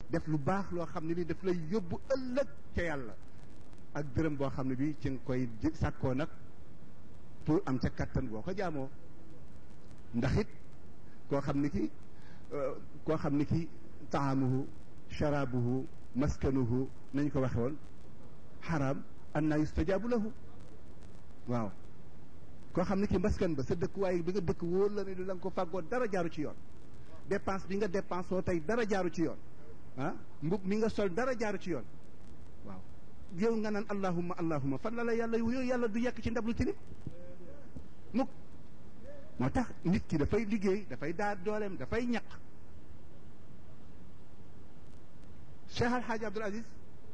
def lu baax loo xam ne li daf lay yóbbu ëllëg ca yàlla ak dërëm boo xam ne bi ci nga koy sàkkoo nag pour am ca kattan boo ko jaamoo ndax it koo xam ni ki koo xam ni ki taamuhu sharabuhu maskanuhu nañ ko waxe woon xaraam anna yustajaabu lahu waaw koo xam ni ki maskan ba sa dëkk waaye bi nga dëkk wóor la ne la nga ko fàggoo dara jaaru ci yoon dépense bi nga dépense oo tey dara jaaru ci yoon ah mbub mi nga sol dara jaaru ci yoon waaw yow nga naan allahumma allahumma fan la la yàlla yooyu yàlla du yekk ci ndab lu tilim mukk moo tax nit ki dafay liggéey dafay daar dooleem dafay ñaq Cheikh Al Hadj Abdoul Aziz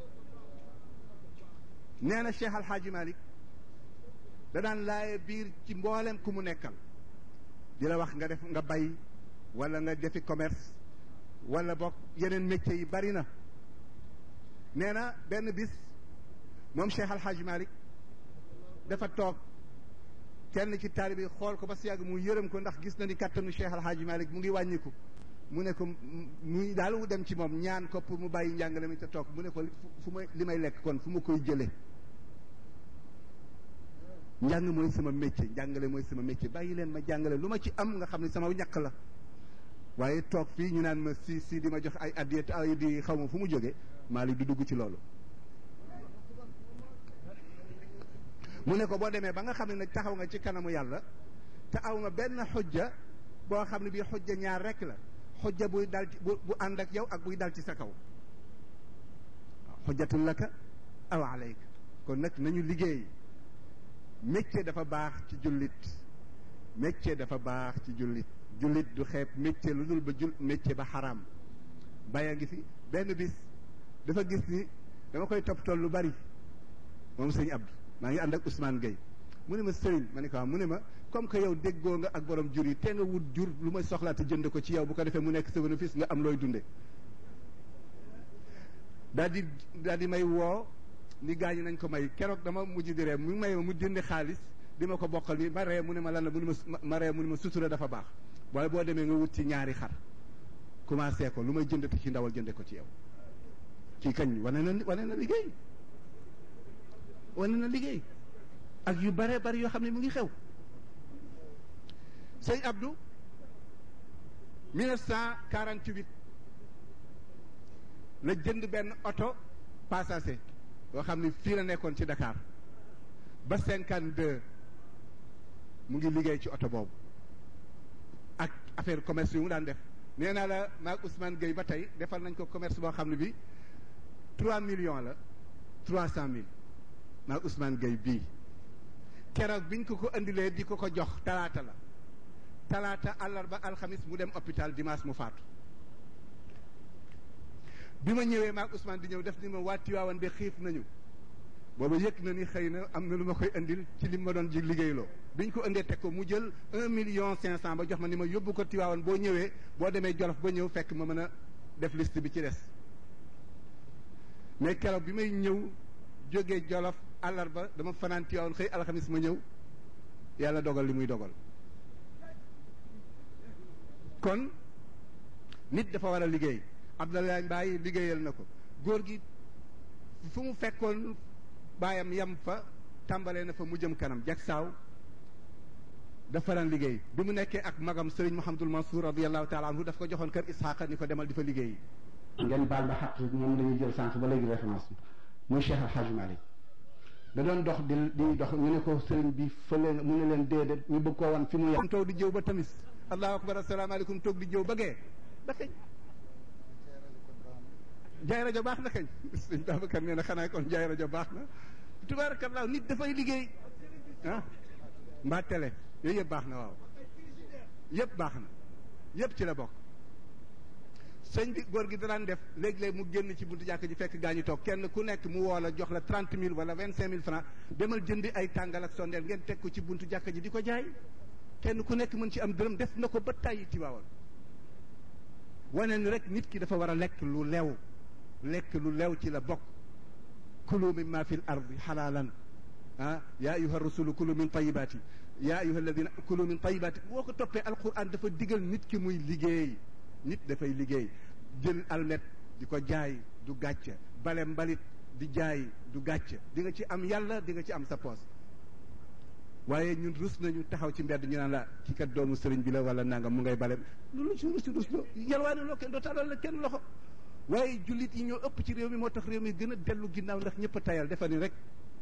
nee na Cheikh Al Hadj Malick da daan laaye biir ci mboolem ku mu nekkal di la wax nga def nga bay wala nga defi commerce wala bokk yeneen métiers yi bari na nee na benn bis moom Cheikh Al Hadj Malick dafa toog kenn ci taalibe yi xool ko ba si yàgg mu yërëm ko ndax gis na ni kattanu Cheikh Al Hadj Malick mu ngi wàññiku mu ne ko muy daal mu dem ci moom ñaan ko pour mu bàyyi njàngale mi te toog mu ne ko fu ma li may lekk kon fu ma koy jëlee njàng mooy sama métier njàngale mooy sama métier bàyyi leen ma jàngale lu ma ci am nga xam ne sama ñàkk la waaye toog fii ñu naan ma si si di ma jox ay addiet ay di xaw ma fu mu jógee Malick du dugg ci loolu mu ne ko boo demee ba nga xam ne nag taxaw nga ci kanamu yàlla te aw nga benn xujja boo xam ne bii xujja ñaar rek la xujja buy dal ci bu bu ànd ak yow ak buy dal ci sa kaw waaw xujjatul laka aw alayka kon nag nañu liggéey métier dafa baax ci jullit métier dafa baax ci jullit jullit du xeeb métier lu dul ba jul métier ba xaraam baya ngi fi benn bis dafa gis ni dama koy toppatoo lu bari moom sëñ Abdou maa ngi ànd ak Ousmane Gueye mu ne ma sëriñ ma ne ko mu ne ma comme que yow déggoo nga ak borom jur yi te nga wut jur lu may soxlaa te jënd ko ci yow bu ko defee mu nekk sa bénéfice nga am looy dunde daal di daal di may woo ni gaañi nañ ko may keroog dama mujj di ree mu may mu dindi xaalis di ma ko bokkal ni ma ree mu ne ma lan la mu ne ma ma ree mu ne ma sutura dafa baax waaye boo demee nga wut ci ñaari xar commencé ko lu may jëndati ci ndawal jënde ko ci yow kii kañ wane na wane na liggéey wane na liggéey ak yu bare bari yoo xam ne mu ngi xew sëñ Abdou 1948 la jënd benn oto passager yoo xam ne fii la nekkoon ci Dakar ba 52 mu ngi liggéey ci oto boobu ak affaire commerce yu mu daan def nee naa la maag Ousmane Gueye ba tey defal nañ ko commerce boo xam ne bi 3 millions la 300 mille maag Ousmane Gueye bii keroog biñ ko ko indilee di ko ko jox talaata la talaata àllarba alxamis mu dem hôpital dimanche mu faatu bi ma ñëwee maag Ousmane di ñëw def ni ma waa Tiwaawan de xiif nañu booba yëg na ni xëy na am na lu ma koy indil ci li ma doon ji liggéeyloo biñ ko indee teg ko mu jël un million cinq cent ba jox ma ni ma yóbbu ko Tiwaawan boo ñëwee boo demee Jolof ba ñëw fekk ma mën a def liste bi ci des mais keroog bi may ñëw jógee Jolof àllarba dama fanaan Tiwaawan xëy alxamis ma ñëw yàlla dogal li muy dogal kon nit dafa war a liggéey Abdoulaye Mbaye liggéeyal na ko góor gi fu mu fekkoon baayam yam fa tàmbalee na fa mu jëm kanam jag saaw dafa daan liggéey bi mu nekkee ak magam Serigne Mouhamadul Mansour radiallahu taala anhu daf ko joxoon kër Isxaaqa ni ko demal di fa liggéey ngeen baal ba xaq ñoom dañuy jël sànq ba léegi référence bi muy Cheikh Al Hadj Malick da doon dox di di dox ñu ne ko sëriñ bi fële mu ne leen déedéet ñu bëgg koo wan fi mu yem toog di jëw ba tamis allahu akbar asalaamaaleykum toog di jëw ba gee ba kañ jaay rajo baax na kañ sëñ Babacar nee na xanaa kon jaay rajo baax na tubaarakallaa nit dafay liggéey ah mbaa télé yooyu yëpp baax na waaw yëpp baax na yëpp ci la bokk sëñ bi góor gi danaan def léeg-léeg mu génn ci buntu jàkk ji fekk gaa ñu toog kenn ku nekk mu woo la jox la trente mille wala vingt cinq mille francs demal jëndi ay tàngal ak sondeel ngeen teg ko ci buntu jàkk ji di ko jaay kenn ku nekk mën ci am dërëm def na ko ba tàyyi ci waawal wane ni rek nit ki dafa war a lekk lu lew lekk lu lew ci la bokk kulu mimma fi l ardi xalaalan ah yaa ayuha rasulu kulu min tayibaati yaa ayuha alladina kulu min tayibaati boo ko toppee alquran dafa digal nit ki muy liggéey nit dafay liggéey jël almet di ko jaay du gàcce bale mbalit di jaay du gàcce di nga ci am yàlla di nga ci am sa poos waaye ñun rus nañu taxaw ci mbedd ñu naan la ki kat doomu sëriñ bi la wala nangam mu ngay bale loolu ci rus rus loo yalwaane loo kenn doo tàllal la kenn loxo waaye jullit yi ñoo ëpp ci réew mi moo tax réew mi gën a dellu ginnaaw ndax ñëpp a tayal defa ni rek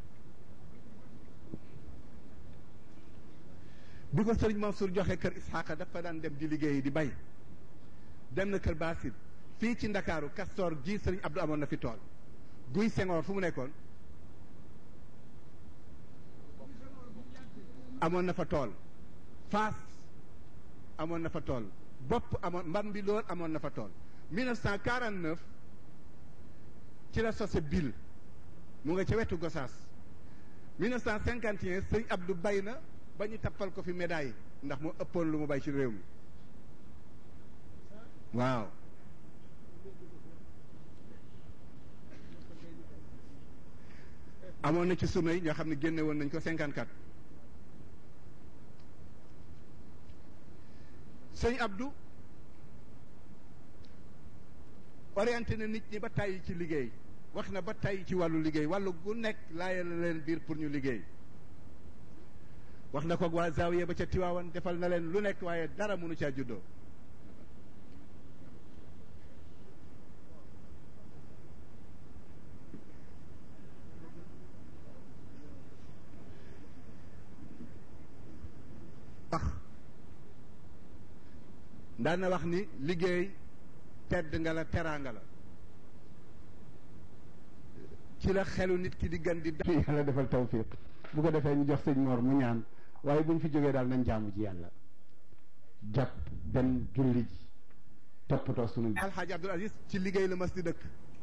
bi ko sëriñ Mansour joxe kër Isxaaqa dafa daan dem di liggéeyi di bay dem na kër Basir fii ci Ndakaaru Castor ji sëriñ Abdou amoon na fi tool guy Senghor fu mu nekkoon amoon na fa tool Faas amoon na fa tool bopp amoon mban bi lool amoon na fa tool 1949 ci la sose bil mu nga ca wetu Gosaas 1951 sëriñ Abdou bay na ba ñu tappal ko fi médaille ndax moo ëppoon lu mu bay ci réew mi waaw amoon na ci surna yi ñoo xam ne génne woon nañ ko 54 sëñ Abdou orienté na nit ñi ba tàyyi ci liggéey wax na ba tàyyi ci wàllu liggéey wàllu gu nekk laaya la leen biir pour ñu liggéey wax na ko waa Zawiya ba ca Tiwaawan defal na leen lu nekk waaye dara mënu caa juddoo wax daan na wax ni liggéey tedd nga la teraanga la ci la xelu nit ki di gën di yàlla defal tawfiq bu ko defee ñu jox sëñ Mor mu ñaan waaye bu ñu fi jógee daal nañ jaamu ji yàlla jàpp dem julli ji toppatoo sunu alxaaji Abdul Aziz ci liggéey la mas di dëkk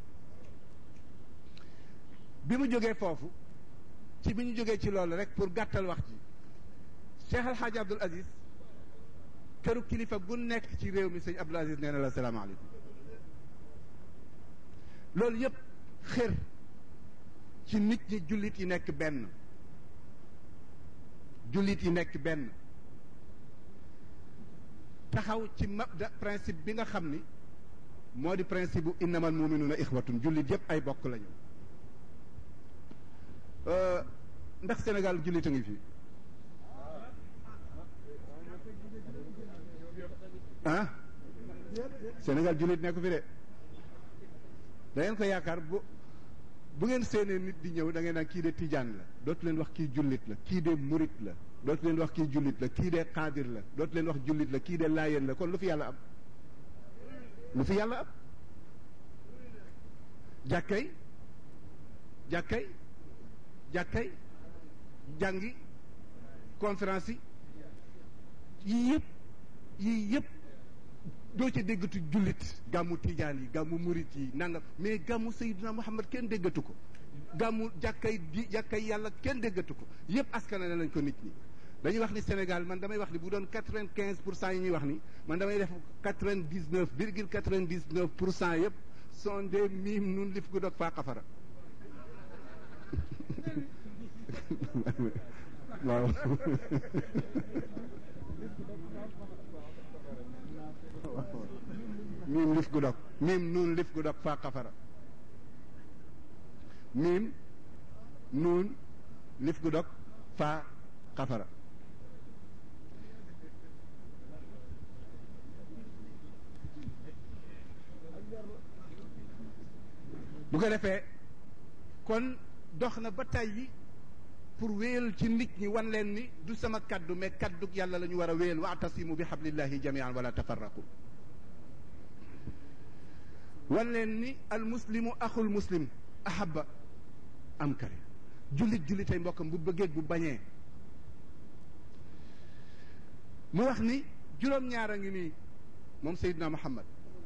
bi mu jógee foofu ci bi ñu jógee ci loolu rek pour gàttal wax ji Cheikh alxaaji Abdul Aziz këru kilifa gu nekk ci réew mi sëñ Abdul Aziz nee na la salaamaaleykum loolu yëpp xër ci nit ñi jullit yi nekk benn jullit yi nekk benn taxaw ci mabda principe bi nga xam ni moo di principe bu innamal muminuuna ixwatun jullit yëpp ay bokk lañu ndax Sénégal jullit a ngi fi ah Sénégal jullit nekku fi de da ngeen ko yaakaar bu bu ngeen seenee nit di ñëw da ngeen naan kii de tijaan la dootu leen wax kii jullit la kii de murit la dootu leen wax kii jullit la kii de xaadir la dootu leen wax jullit la kii de laayeen la kon lu fi yàlla am lu fi yàlla am jàkkay jàkkay jàkkay jàngi conférence yi yii yëpp yii yëpp doo ca déggatu jullit gàmmu tijaan yi gàmmu murit yi nangam mais gàmmu Seydina Muhammad kenn déggatu ko gàmmu jàkkay di jàkkay yàlla kenn déggatu ko yëpp askanale nañ ko nit ñi dañuy wax ni Sénégal man damay wax ni bu doon quatre vingt quinze pour cent yi ñuy wax ni man damay def quatre vingt dix neuf virgule quatre vingt dix neuf pour cent yëpp sont des miim nun lif gu dog faa xafara waaw miim lif gu dog miim nuun lif gu dog faa xafara miim nuun lif gu dog faa xafara bu ko defee kon dox na ba tàyyi pour wéyal ci nit ñi wan leen ni du sama kaddu mais kaddu yàlla la ñu war a wéyal waatasimu bi hablillahi jamian wala tafarraqu wan leen ni al muslimu axul muslim ahaba am kare jullit jullitay mbokkam bu bëggee bu bañee mu wax ni juróom-ñaar a ngi nii moom Seydina Muhammad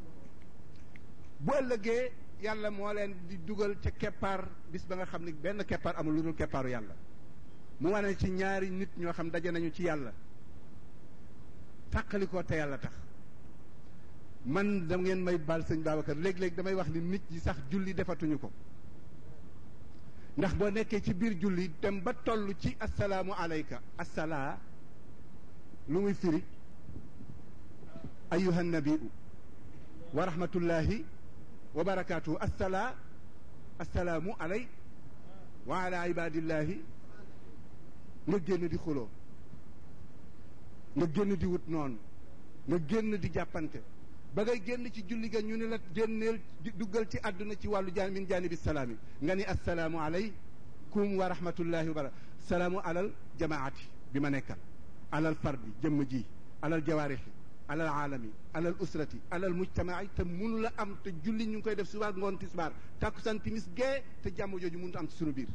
bu ëllëgee yàlla moo leen di dugal ca keppaar bis ba nga xam ni benn keppaar amul lu dul keppaaru yàlla mu wane ci ñaari nit ñoo xam daje nañu ci yàlla tàqali ko te yàlla tax man da ngeen may baal sëñ Babacar léeg-léeg damay wax ni nit ñi sax julli defatuñu ko ndax boo nekkee ci biir julli dem ba toll ci asalaamu alayka asalaa lu muy firi ayuha nabiu wa rahmatullahi wa barakaatu assalaa assalaamu alay wa ala ibadillahi nga génn di xuloo nga génn di wut noonu nga génn di jàppante ba ngay génn ci julli ga ñu ne la génneel duggal ci àdduna ci wàllu jaan min jaanibi salaami nga ni assalaamu alaykum wa rahmatullahi wa barakatu salaamu alal jamaati bi ma nekkal alal fardi jëmm ji alal jawaarixi alal aalami alal usrati alal mujtamaai te munu la am te julli ñu ngi koy def subaar ngoon tisbaar takkusaan timis gee te jàmm jooju mënut am ci sunu biir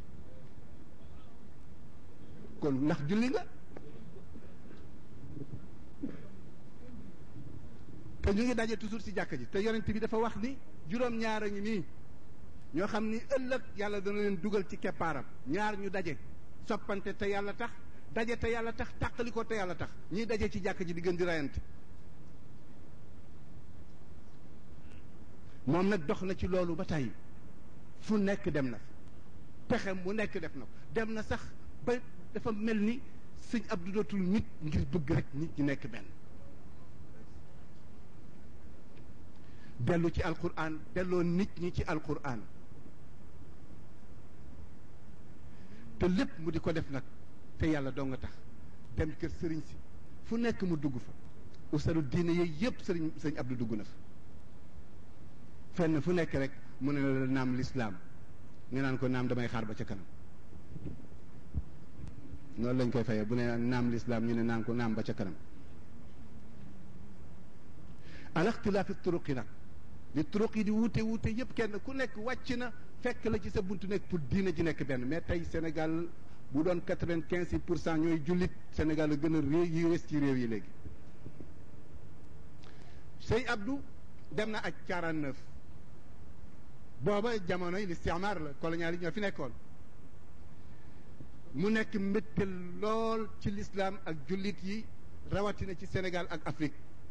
kon ndax julli nga te ñu ngi daje toujours ci jàkka ji te yonent bi dafa wax ni juróom-ñaar a ngi nii ñoo xam ni ëllëg yàlla dana leen dugal ci keppaaram ñaar ñu daje soppante te yàlla tax daje te yàlla tax tàqali ko te yàlla tax ñiy daje ci jàkka ji di gën di rayante moom nag dox na ci loolu ba tey fu nekk dem na fa pexe mu nekk def na ko dem na sax ba dafa mel ni sëñ Abdou dootul nit ngir bëgg rek nit ñi nekk benn dellu ci alquran delloo nit ñi ci alquran te lépp mu di ko def nag te yàlla doo nga tax dem kër sëriñ si fu nekk mu dugg fa usalu diine yooyu yëpp sëriñ sëñ Abdou dugg na fa fenn fu nekk rek mu ne la naam lislaam nga naan ko naam damay xaar ba ca kanam noonu lañ koy fayee bu ne naam lislaam ñu ne naan ko naam ba ca kanam ala ixtilaafi turuqi nag li turuq yi di wuute wuute yëpp kenn ku nekk wàcc na fekk la ci sa buntu nekk pour diina ji nekk benn mais tey Sénégal bu doon quatre-vingt-quinze pour cent ñooy jullit Sénégal la gën a réew yi wes ci réew yi léegi sëñ Abdou dem na aj quarante-neuf booba jamonoy listimaar la colonial yi ñoo fi nekkoon mu nekk mbégte lool ci lislaam ak jullit yi rawatina ci Sénégal ak Afrique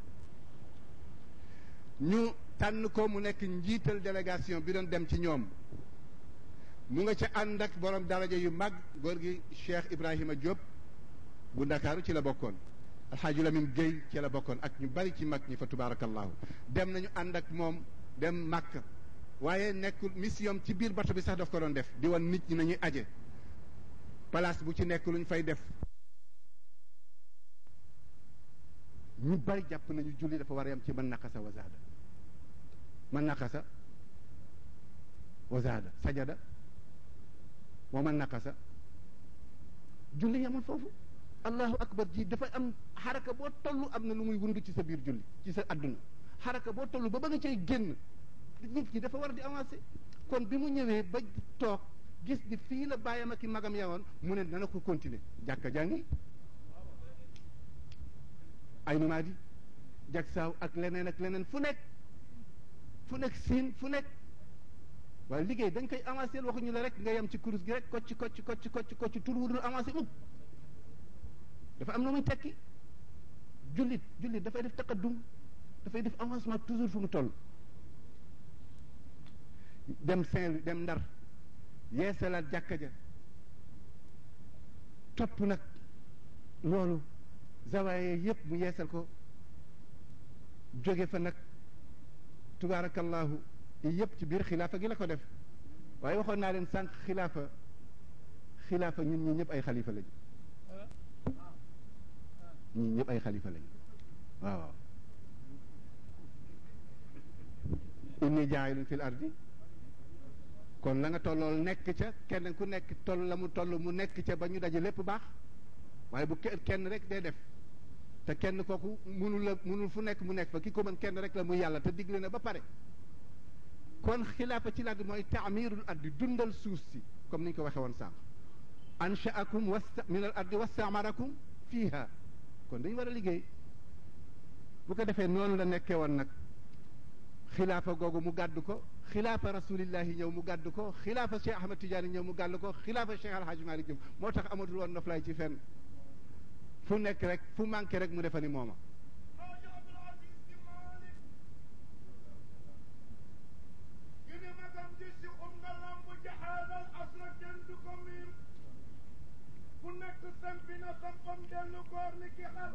ñu tànn ko mu nekk njiital délégation bi doon dem ci ñoom mu nga ca ànd ak borom daraja yu mag góor gi Cheikh Ibrahima Diop bu Ndakaaru ci la bokkoon Alxaaji Lamin Guèye ci la bokkoon ak ñu bari ci mag ñi fa tubaarakallahu dem nañu ànd ak moom dem Màkk waaye nekkul mission ci biir bato bi sax daf ko doon def di wan nit ñi nañuy aje place bu ci nekk lu ñu fay def ñu bari jàpp nañu julli dafa war a yam ci man naqasa wazaada man naqasa wazaada sajada wa man naqasa julli yamul foofu allahu akbar ji dafa am xaraka boo toll am na lu muy wund ci sa biir julli ci sa adduna xaraka boo toll ba ba nga cay génn nit ki dafa war di avancer kon bi mu ñëwee ba toog gis ni fii la bàyyam ak i magam yawoon mu ne dana ko continuer jàkka jàngi ay numaadi jag saaw ak leneen ak leneen fu nekk fu nekk siin fu nekk waaye liggéey dañ koy avancé waxuñu la rek nga yem ci kurus gi rek kocc kocc kocc kocc kocc tur wudul avancé mukk dafa am na muy tekki jullit jullit dafay def taqaddum dafay def avancement toujours fu mu toll dem Saint-Louis dem Ndar yeesalaat jàkka ja topp nag loolu zawaaye yëpp mu yeesal ko jóge fa nag tubaarakallahu yëpp ci biir xilaafa gi la ko def waaye waxoon naa leen sànq xilaafa xilaafa ñun ñi ñëpp ay xalifa lañu ñun ñëpp ay xalifa lañu waaw inni jaayilun fil ardi kon la nga tollool nekk ca kenn ku nekk toll la mu toll mu nekk ca ba ñu daje lépp baax waaye bu kenn rek day def te kenn kooku munul la munul fu nekk mu nekk fa ki ko mën kenn rek la muy yàlla te digle na ba pare kon xilaafa ci làgg mooy taamirul ardi dundal suuf si comme ni ñu ko waxee woon sànq anshaakum wasta min al ardi wastamarakum fiiha kon dañu war a liggéey bu ko defee noonu la nekkee woon nag xilaafa googu mu gàddu ko xilaafa rasulillahi ñëw mu gàddu ko xilaafa Cheikh Ahmad Tidiane ñëw mu gàddu ko xilaafa Cheikh Alhaji Malick jëm moo tax amatul woon noflaay ci fenn fu nekk rek fu manqué rek mu defa ni mooma fu nekk sampi na sampam dellu góor ni ki xar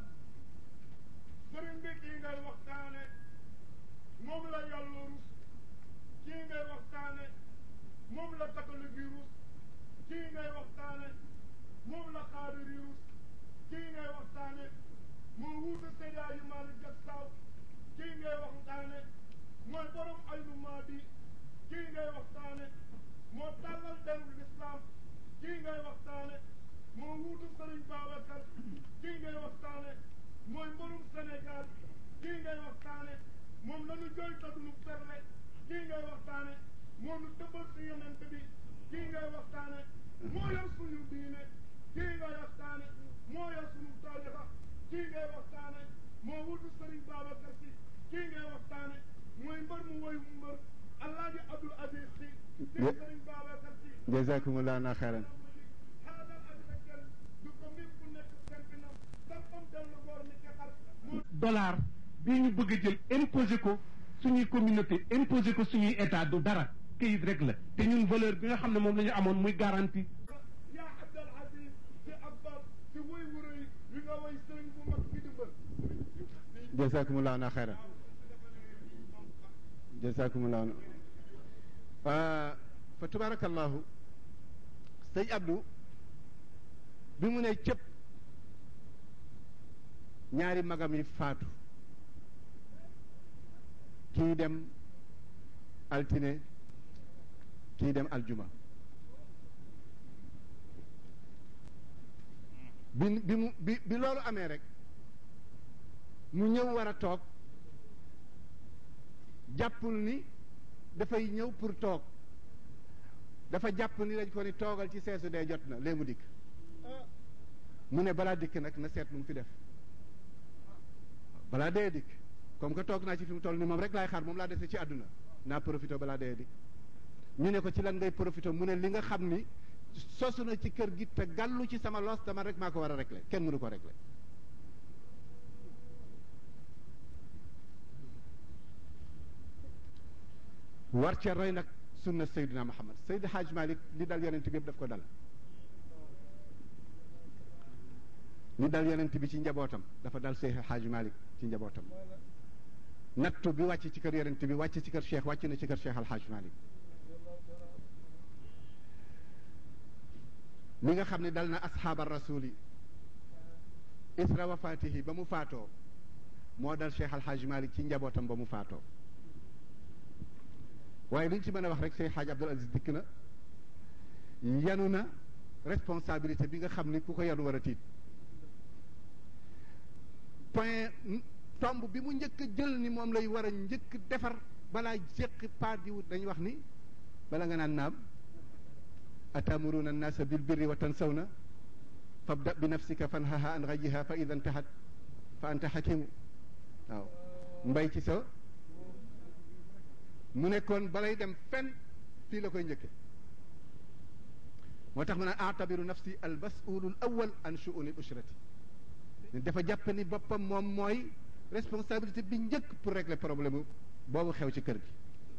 sëriñ bi kii ngay waxtaane moom la yàlla rus kii ngay waxtaane moom la catholique yi rus kii ngay waxtaane moom la xaadir yi rus kii ngay waxtaane moo wuute Seydi Hadji Malick Sy Saw kii ngay waxtaane mooy borom aynu maadi kii ngay waxtaane moo tàllal derul lislaam kii ngay waxtaane moo wuutu Sëriñ Babacar kii ngay waxtaane mooy mborum Sénégal kii ngay waxtaane moom la ñu jooy ta duñu perle kii ngay waxtaane moo nu dëbbal si yonent bi kii ngay waxtaane moo yor suñu diine kii ngay waxtaane moo yor suñu tarixa kii ngay waxtaane moo wutu Sëriñ Babacar Si kii ngay waxtaane mooy mbër mu woy mu mbër Alaaji Abdul Aziz Si kii Sëriñ Babacar Si jazakumullahu xayran xaaral ak rekkal du ko mbir ku nekk sentinam sampam dellu boor ni ke xar moo dollar bii ñu bëgg a jël imposé ko suñuy communauté imposé ko suñuy état du dara kayit rek la te ñun valeur bi nga xam ne moom la ñu amoon muy garantie yaa Abdul Aziz si Abbas si woy wuro yi wi nga woy sëriñ bu mag bi di mbër jazakumullahu xayran jazakumullahu fa tabarakallahu sëñ Abdou bi mu ne cëpp ñaari magam yi faatu kii dem altine kii dem aljuma bi bi mu bi bi loolu amee rek mu ñëw war a toog jàppul ni dafay ñëw pour toog dafa jàpp ni dañ ko ni toogal ci seesu dee jot na léegi mu dikk mu ne balaa dikk nag na seet lu mu fi def balaa dee dikk comme que toog naa ci fi mu toll ni moom rek laay xaar moom laa dese ci àdduna naa profité balaa dee dikk ñu ne ko ci lan ngay profité mu ne li nga xam ni sosu na ci kër gi te gàllu ci sama loos dama rek maa ko war a régler kenn mënu ko régler war ca roy nag sunna Seydina Muhammad Seydi Hadj Malick li dal yonent bi yëpp daf ko dal li dal yonent bi ci njabootam dafa dal Seydi Hadj Malick ci njabootam nattu bi wàcc ci kër yonent bi wàcc ci kër Cheikh wàcc na ci kër Cheikh Al Hadj Malick li nga xam ne dal na asxaaba rasuli isra wafaatihi ba mu faatoo moo dal Cheikh Al Hadj Malick ci njabootam ba mu faatoo waaye li ñu ci mën a wax rek Cheikh Hadj Abdoul Aziz dikk na yanu na responsabilité bi nga xam ni ku ko yanu war a tiit point tomb bi mu njëkk a jël ni moom lay war a njëkk defar balaa jéqi pas di wut dañuy wax ni bala nga naan naam atamuruna annaasa bil birri wa tansawna fabda bi nafsika fanhaha an ghayyiha fa ida intahat fa anta hakimu waaw mbay ci sa mu nekkoon balay dem fenn fii la koy njëkke moo tax mu naan atabiru nafsi al masulul awal an shu'uni ushrati dafa jàpp ni boppam moom mooy responsabilité bi njëkk pour régler problème boobu xew ci kër gi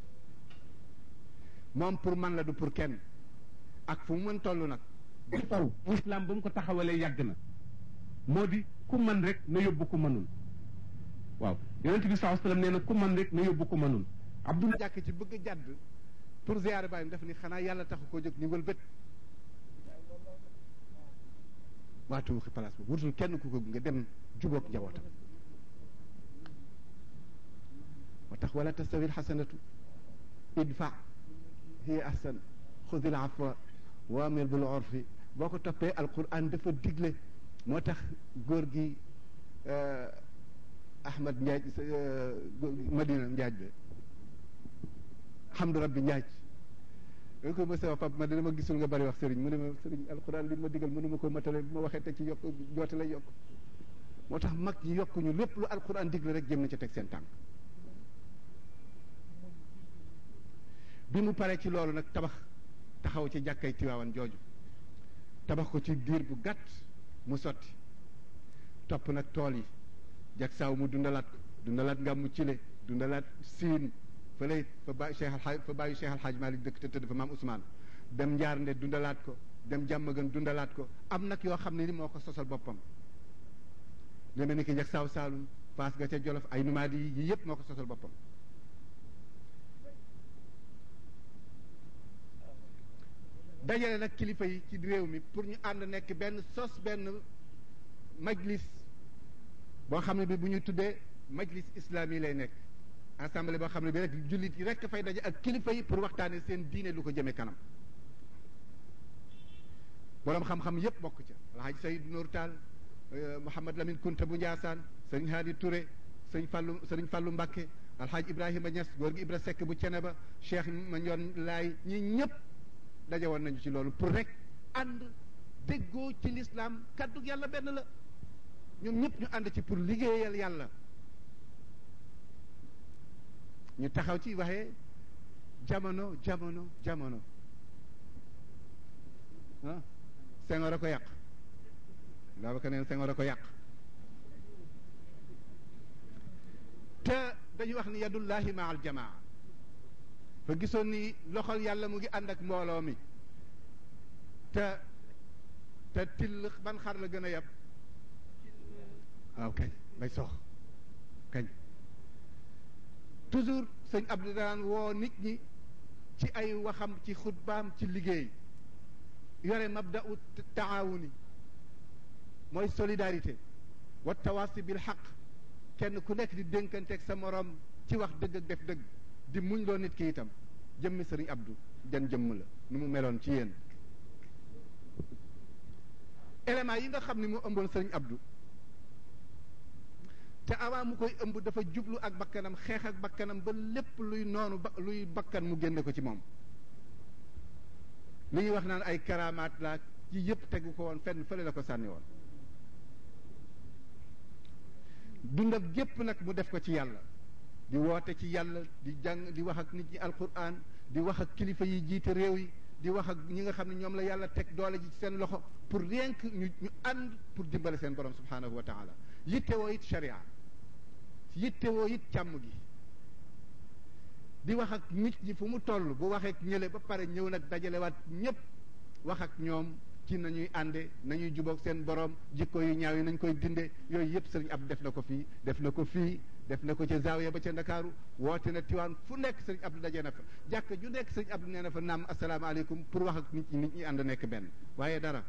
moom pour man la du pour kenn ak fu mu mën toll nag taw islam ba mu ko taxawalee yàgg na moo di ku man rek na yóbbu ku mënul waaw yonent bi saa sallam nee na ku man rek na yóbbu ku mënul abdul jàkk ci bëgg a jàdd pour ziyaare bàyyim def ni xanaa yàlla taxu koo jóg ni wëlbët waatu waxi place boobu wutul kenn ku ko nga dem jubóog njabootam moo tax wala tastawi alxasanatu idfa hiya ahsan xudi al afwa wa amir bil urfi boo ko toppee alquran dafa digle moo tax góor gi ahmad njaaj madina njaaj be hamdu rabbi njaaj da ko mësa wax pap ma dama gisul nga bari wax sëriñ mu ne ma sëriñ alquran li ma digal mënuma ko matale bu ma waxee te ci yokk joote lay yokk moo tax mag ñi yokkuñu lépp lu alquran digle rek jëm na ca teg seen tànk bi mu paree ci loolu nag tabax taxaw ci jàkkay tiwaawan jooju tabax ko ci diir bu gàtt mu sotti topp nag tool yi jak saaw mu dundalaat ko dundalaat ngam mu cile dundalaat siin fa lay fa bàyyi Cheikh Alxaaj fa bàyyi Cheikh Alxaaj Malik dëkk te tëdd fa maam Ousmane dem njaar nde dundalaat ko dem jàmmagën dundalaat ko am nag yoo xam ne ni moo ko sosal boppam deme ni ki jak saaw saalum paas ga ca jolof ay numaadi yi yëpp moo ko sosal boppam dajale nag kilifa yi ci réew mi pour ñu ànd nekk benn sos benn majlis boo xam ne bi bu ñu tuddee majlis islami lay nekk assemblée boo xam ne bi rek jullit yi rek fay daje ak kilifa yi pour waxtaane seen diine lu ko jëmee kanam boroom xam-xam yépp bokk ca alhaji Sayid Nour Tall Mouhamad Lamine Kunta bu Njaasaan sëriñ Haadi Touré sëriñ Fallu sëriñ Fallu Mbàkke alhaaj Ibrahima Niass góor gi Ibra Seck bu Ceneba Cheikh Mandione Laay ñi ñëpp daje woon nañu ci loolu pour rek ànd déggoo ci lislaam kàddu yàlla benn la ñoom ñëpp ñu ànd ci pour liggéeyal yàlla ñu taxaw ci waxee jamono jamono jamono ah Senghor a ko yàq Babacar neen Senghor a ko yàq te dañu wax ni yadullahi ma al jamaa fa gisoon ni loxol yàlla mu ngi ànd ak mbooloo mi te te till ban xar la gën a yab waaw kañ bay sox kañ toujours sëñ Abdou daan woo nit ñi ci ay waxam ci xutbaam ci liggéey yore mabda'u taawuni mooy solidarité wa tawaasi bil xaq kenn ku nekk di dénkanteeg sa morom ci wax dëgg ak def dëgg di muñ loo nit ki itam jëmmi sëriñ Abdou jan jëmm la nu mu meloon ci yéen éléments yi nga xam ne mu ëmboon sëriñ Abdou te avant mu koy ëmb dafa jublu ak bakkanam xeex ak bakkanam ba lépp luy noonu ba luy bakkan mu génne ko ci moom li ñuy wax naan ay karamaat laa ci yëpp tegu ko woon fenn fële la ko sànni woon dundam gépp nag mu def ko ci yàlla di woote ci yàlla di jàng di wax ak nit ñi alquran di wax ak kilifa yi jiite réew yi di wax ak ñi nga xam ne ñoom la yàlla teg doole ji ci seen loxo pour rien que ñu ñu ànd pour dimbale seen borom subhanahu wa taala yittewoo it sharia yittewoo it càmm gi di wax ak nit ñi fu mu toll bu waxee ak ñële ba pare ñëw nag dajalewaat ñépp wax ak ñoom ci nañuy ànde nañuy jubóog seen borom jikko yu ñaaw yi nañ koy dinde yooyu yëpp sëriñ Abdou def na ko fii def na ko fii def na ko ca Zawiya ba ca Ndakaaru woote na Tiwaan fu nekk sëriñ Abdou daje na fa jàkk ju nekk sëriñ Abdou nee na fa naam asalaamaaleykum pour wax ak nit ñi nit ñi ànd nekk benn waaye dara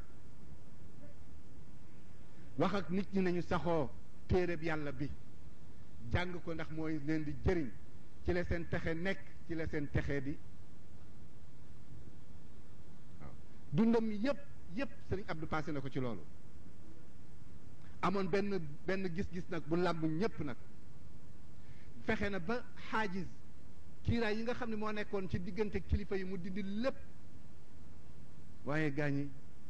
wax ak nit ñi nañu saxoo téereb yàlla bi jàng ko ndax mooy leen di jëriñ ci la seen texe nekk ci la seen texe di waaw dundam yépp yépp sëriñ Abdou passé na ko ci loolu amoon benn benn gis-gis nag bu làmb ñépp nag fexe na ba xaajis kiiraay yi nga xam ne moo nekkoon ci diggante kilifa yi mu dindi lépp waaye gaañi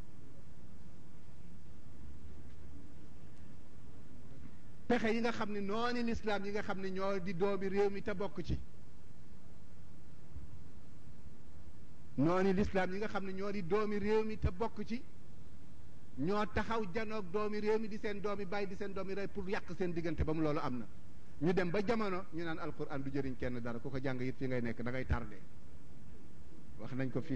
pexe yi nga xam ne noonu lislaam yi nga xam ne ñoo di doomi réew mi te bokk ci noonu lislaam yi nga xam ne ñoo di doomi réew mi te bokk ci ñoo taxaw janoog doomi réew mi di seen doomi bàyyi di seen doomi rey pour yàq seen diggante ba mu loolu am na ñu dem ba jamono ñu naan alquran du jëriñ kenn dara ku ko jàng it fi ngay nekk da ngay tardé wax nañ ko fii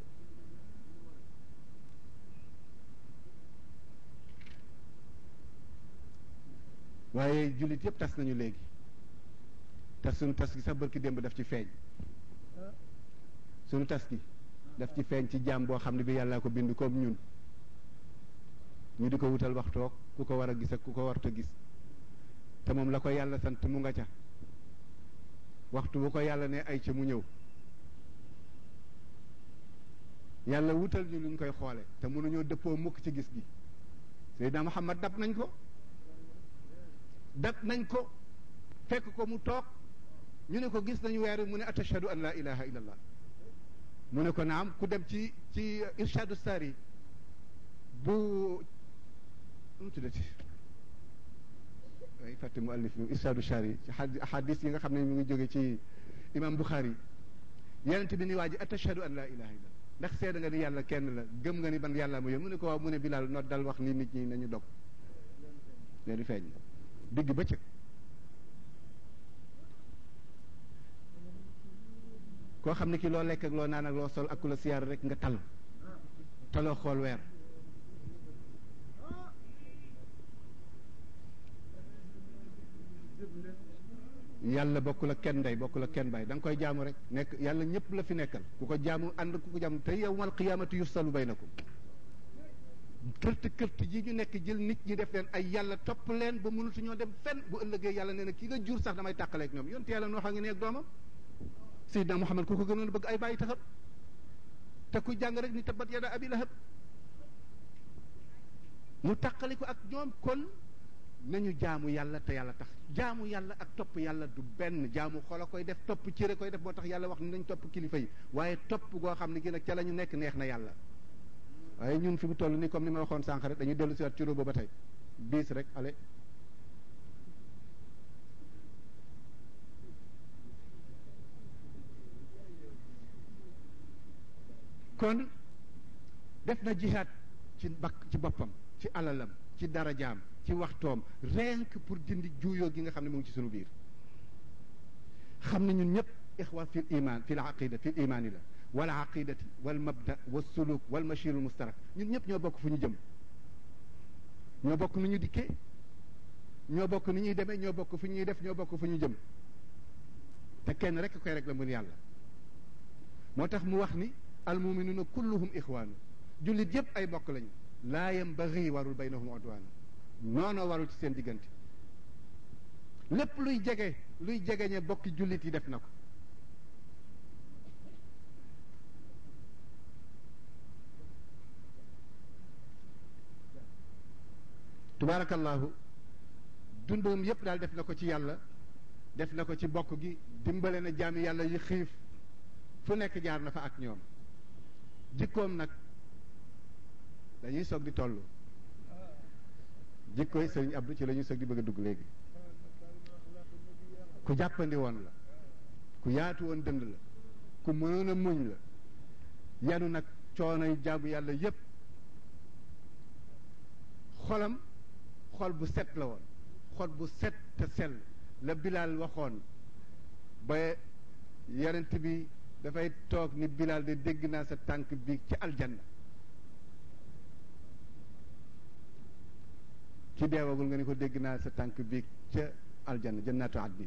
waaye jullit yëpp tas nañu léegi te suñu tas gi sax bërki démb daf ci feeñ suñu tas gi daf ci feeñ ci jaam boo xam ne bi yàllaa ko bind comme ñun ñu di ko wutal waxtoog ku ko war a gis ak ku ko warta gis te moom la ko yàlla sant mu nga ca waxtu bu ko yàlla ne ay ca mu ñëw yàlla wutal ñu luñ koy xoole te mënuñoo dëppoo mukk ci gis gi Seydina Muhammad dab nañ ko dab nañ ko fekk ko mu toog ñu ne ko gis nañu weer wi mu ne atashhadu an la ilaha illa allah mu ne ko naam ku dem ci ci irshadu sari bu mu tuddati ay fàtte mu allif bi irshadu sari ci hadis yi nga xam ne mu ngi jóge ci imam Bukhari yenent bi ni waa ji atashhadu an la ilaha illa ndax seeda nga ni yàlla kenn la gëm nga ni ban yàlla ma yoon mu ne ko waaw mu ne Bilal not dal wax ni nit ñi nañu dog leen di feeñ digg bëccëg koo xam ne ki loo lekk ak loo naan ak loo sol ak ku la siyaar rek nga tal taloo xool weer yàlla bokkul ak kenn ndey bokkul ak kenn baay da nga koy jaamu rek nekk yàlla ñëpp la fi nekkal ku ko jaamu ànd ku ko jaamu te yawmal qiyaamati yufsalu baynakum kërt kërt ji ñu nekk jël nit ñi def leen ay yàlla topp leen ba mënatuñoo dem fenn bu ëllëgee yàlla nee na ki nga jur sax damay tàqaleeg ñoom yonte yàlla noo xam ngi ne ak doomam Seydina Muhammad ku ko gënoon bëgg ay bàyyi taxam te ku jàng rek ni tabbat yada abi lahab mu tàqali ko ak ñoom kon nañu jaamu yàlla te yàlla tax jaamu yàlla ak topp yàlla du benn jaamu xol a koy def topp cëre koy def moo tax yàlla wax ni nañ topp kilifa yi waaye topp goo xam ne gi nag ca la ñu nekk neex na yàlla waaye ñun fi mu toll nii comme ni ma waxoon sànq rek dañuy dellu si waat ci róoba ba tey biis rek ale kon def na jihaad ci bakk ci boppam ci alalam ci darajaam ci waxtoom rien que pour dindi juuyoo gi nga xam ne mu ngi ci sunu biir xam ne ñun ñëpp ixwa fi l iman fi l aqida fi l imaani la wal aqidati wal mabda wal suluk wal machirul mustarak ñun ñëpp ñoo bokk fu ñu jëm ñoo bokk nu ñu dikkee ñoo bokk ni ñuy demee ñoo bokk fu ñuy def ñoo bokk fu ñu jëm te kenn rek koy rek la mun yàlla moo tax mu wax ni almuminuuna kulluhum ixwaanu jullit yëpp ay bokk lañu laa yambagi warul baynahum udwaanu noonoo warul ci seen diggante lépp luy jege luy jegeñe bokki jullit yi def na ko tubaarakallahu dundum yépp daal def na ko ci yàlla def na ko ci bokk gi dimbale na jaami yàlla yi xiif fu nekk jaar na fa ak ñoom jikkoom nag dañuy soog di toll jikkoy sëriñ Abdou ci la ñuy soog di bëgg a dugg léegi ku jàppandi woon la ku yaatu woon dënd la ku mënoon a muñ la yanu nag coonoy jaamu yàlla yépp xolam xol bu set la woon xol bu set te sell la Bilaal waxoon ba yonent bi dafay toog ni Bilaal de dégg naa sa tànk bi ci aljanna ki deewagul nga ni ko dégg naa sa tànk bi ca aljanna jannatu adnin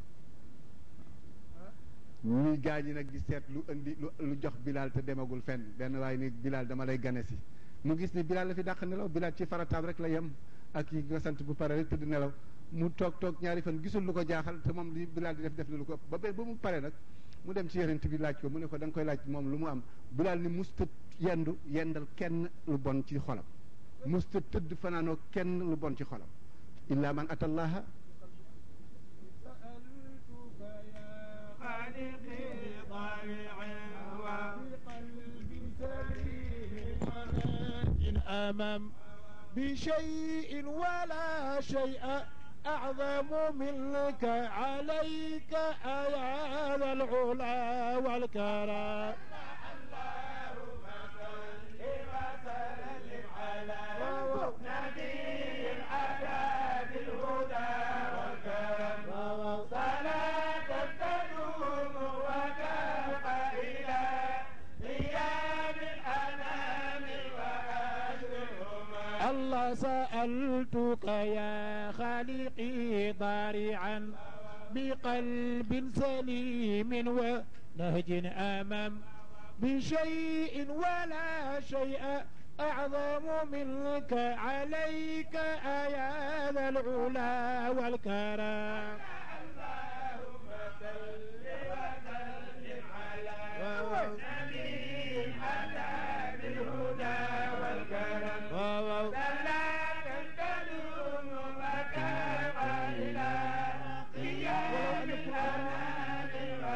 ñuy gaa ñi nag di seet lu indi lu lu jox Bilaal te demagul fenn benn waaye ni Bilaal dama lay gane si mu gis ni Bilaal la fi dàq nelaw Bilaal ci farataam rek la yem ak yi nga sant bu pare rek tëdd nelaw mu toog toog ñaari fan gisul lu ko jaaxal te moom li Bilaal di def def na lu ko ëpp ba ba ba mu pare nag mu dem ci yonent bi laaj ko mu ne ko da nga koy laaj moom lu mu am Bilaal ni musta yendu yendal kenn lu bon ci xolam musta tëdd fanaanoo kenn lu bon ci xolam illa man atallaha أمام بشيء ولا شيء أعظم منك عليك يا ذا العلا والكرم الله سألتك يا خالقي ضارعا بقلب سليم ونهج أمام بشيء ولا شيء أعظم منك عليك يا ذا العلا والكرم اللهم صل وسلم على نبي على بالهدى والكرم صلاة تدوم مكان إلى قيام الأنام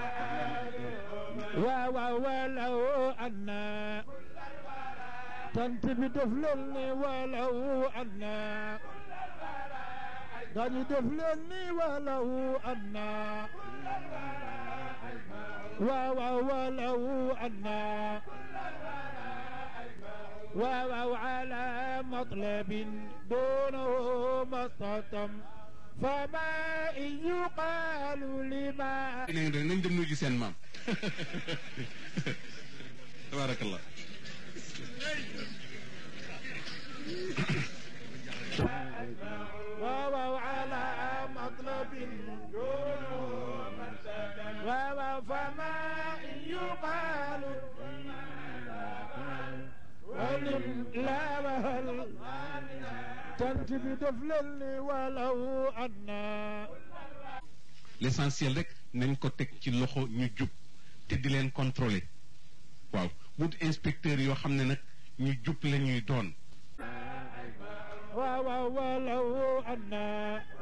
ولو أن تنتبه دفلني ولو أن داني دفلني ولو أن ولو أن واو على مطلب دونه مستطم فما إن يقال لما nañ dem nuyu seen maam tabarakallah واو على مطلب دونه yonent bi def leen ni walaw anna l'essentiel rek nañ ko teg ci loxo ñu jub te di leen contrôler waaw wut inspecteur yoo xam ne nag ñu jub la ñuy doon waaw waaw walaw anna